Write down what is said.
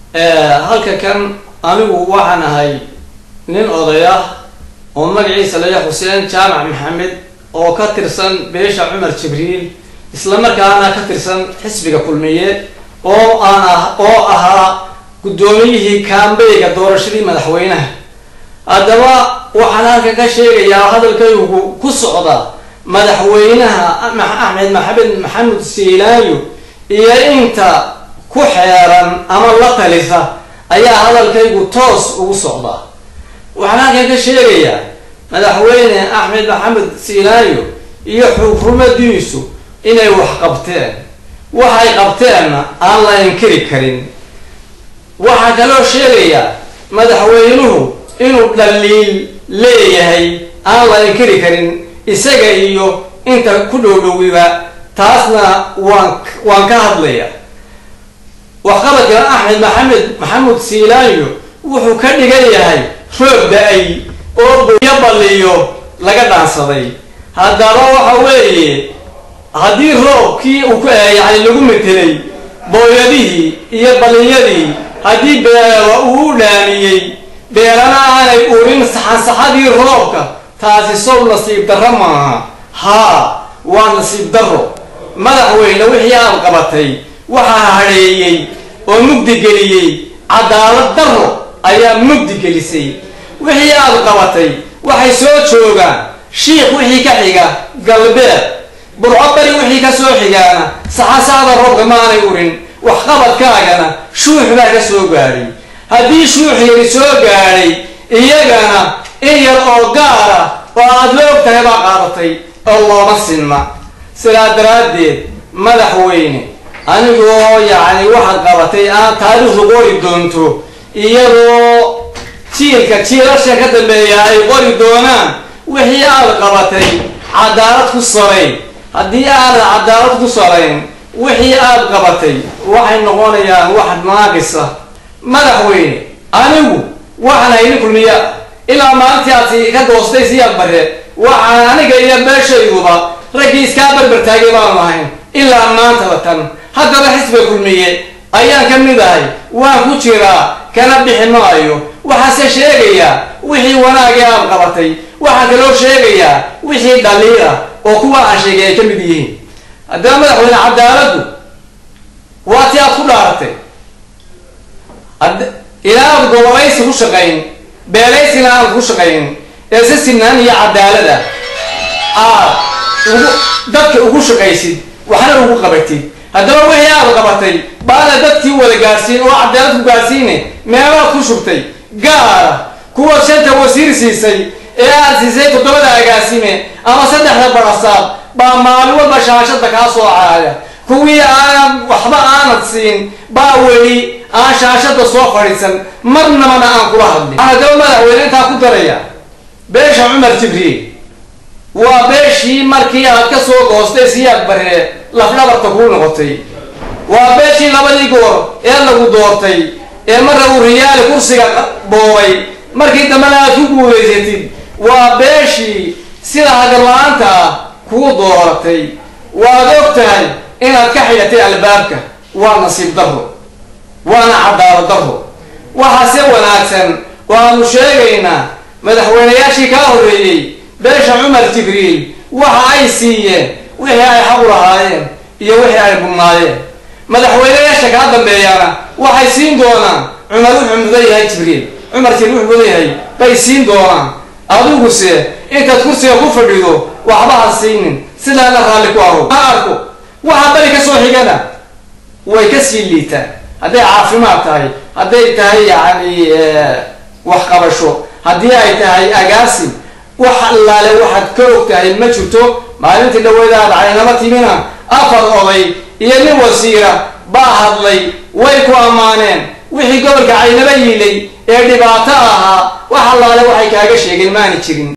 halka kan anigu waxaan ahay nin oday ah oo magaciisa laya xuseen jaamac maxamed oo ka tirsan beesha cumar jibriil islamarkaana ka tirsan xisbiga kulmiye oo aan ah oo ahaa guddoomiyihii kaambeyga doorashadii madaxweynaha haddaba waxaan halkan ka sheegayaa hadalkaygu ku socda madaxweynaha axmed maxamed maxamed siilaayo iyo inta ku xeeran ama la talisa ayaa hadalkaygu toos ugu socda waxaan halkan ka sheegayaa madaxweyne axmed maxamed siilaayo iyo xukuumadiisu inay wax qabteen waxay qabteenna aan la inkiri karin waxaa kaloo sheegayaa madaxweynuhu inuu dhaliil leeyahay aan la inkiri karin isaga iyo inta ku dhowdhowiba taasna waan waan ka hadlaya waxqabadkan axmed maxamed maxamuud siilaayo wuxuu ka dhigan yahay roob da-ay oo boyo balliyo laga dhaansaday haddaba waxa weeye haddii roobkii uu yani lagu metelay booyadihii iyo balliyadii haddii beero uu u dhaaniyey beerana aanay urin saxansaxadii roobka taasi sow nasiib darro maaha haa waa nasiib darro madaxweyne wixii aad qabatay waxaa hadheeyey oo mugdi geliyey cadaalad darro ayaa mugdi gelisay wixii aad qabatay waxay soo joogaan shiikh wixii ka xiga galbeed burco bari wixii ka soo xigaana saxansaxda roobka maanay urin waxqabadkaagana shuux baa ka soo gaadhay haddii shuux yari soo gaadhay iyagana in yar oo gaara oo aada la og tahay baa qaadatay oo looma sinna sidaa daraaddeed madaxweyne anigoo yacni waxaad qabatay aan taariikhdu qori doonto iyadoo jiilka jiilasha ka dambeeya ay qori doonaan wixii aad qabatay cadaalad ku sarayn haddii aanad cadaalad ku sarayn wixii aad qabatay waxay noqonayaan wax naaqisa madaxweyne anigu waxaan hayni kulmiya ilaa maalintii aad ka doostay siyaad bare waxaan aniga iyo meeshayduba raggii iskaa barbartaagay baanu ahayn ilaa maantaba tan haddaba xisbiga kulmiye ayaan ka mid ahay waan ku jiraa kana bixi maayo waxaase sheegayaa wixii wanaagii aad qabatay waxaan kaloo sheegayaa wixii dhaliila oo kuwa aan sheegay ay ka mid yihiin haddaba madaxweyne cadaaladdu waa ti aad ku dhaaratay ilaa aad gobolaysi ku shaqayn beelaysina aan ku shaqayn ee si sinaan iyo cadaalada aad ugu dadka ugu shaqaysid waxna ugu qabatid haddaba wixii aad qabatay baana dadkii wada gaadhsiin oo cadaalad ku gaadhsiine meelaad ku shubtay gaara kuwa shanta wasiir siisay ee aad siisay toddobada agaasime ama saddexda barasaab baa maalin walba shaashada kaa soo caaya kuwii aanad waxba aanad siin baa weli aan shaashada soo fadhiisan marnabana aan kula hadlin haddaba madaxweyne intaa ku daraya beesha cumar jibriil waa beeshii markii aad ka soo goostay siyaad baree lafdhabarta kuu noqotay waa beeshii labadii goor ee lagu doortay ee marra uu riyaali kursiga boobay markii dambena aad ku guulaysatid waa beeshii sida hagarla-aanta ah kuu dooratay waad og tahay inaad ka xidhatay albaabka waa nasiib darro waana cadaalad darro waxaase wanaagsan oo aanu sheegaynaa madaxweynayaashii kaa horreeyey beesha cumar jibriil waxa ay siiyeen wixii ay xaq u lahaayeen iyo wixii ay budnaayeen madaxweynayaasha kaa dambeeyaana waxay siin doonaan cumar wuxuu mudan yahay jibriil cumar jibriil wuxuu mudan yahay bay siin doonaan adiguse intaad kursiga ku fadhido waxba ha siinin sidaana raalli ku aho ha arko waxa bari ka soo xigana way ka sii liitaan hadday caafimaad tahay hadday tahay yacni waxqabasho haddii ay tahay agaasin wax allaale waxaad ka og tahay ma jirto maalintii dhaweydaad caynama timina afar oday iyo nin wasiira baa hadlay way ku ammaaneen wixii gobolka caynaba yiilay ee dhibaato ahaa wax allaale waxay kaaga sheegeen maani jirin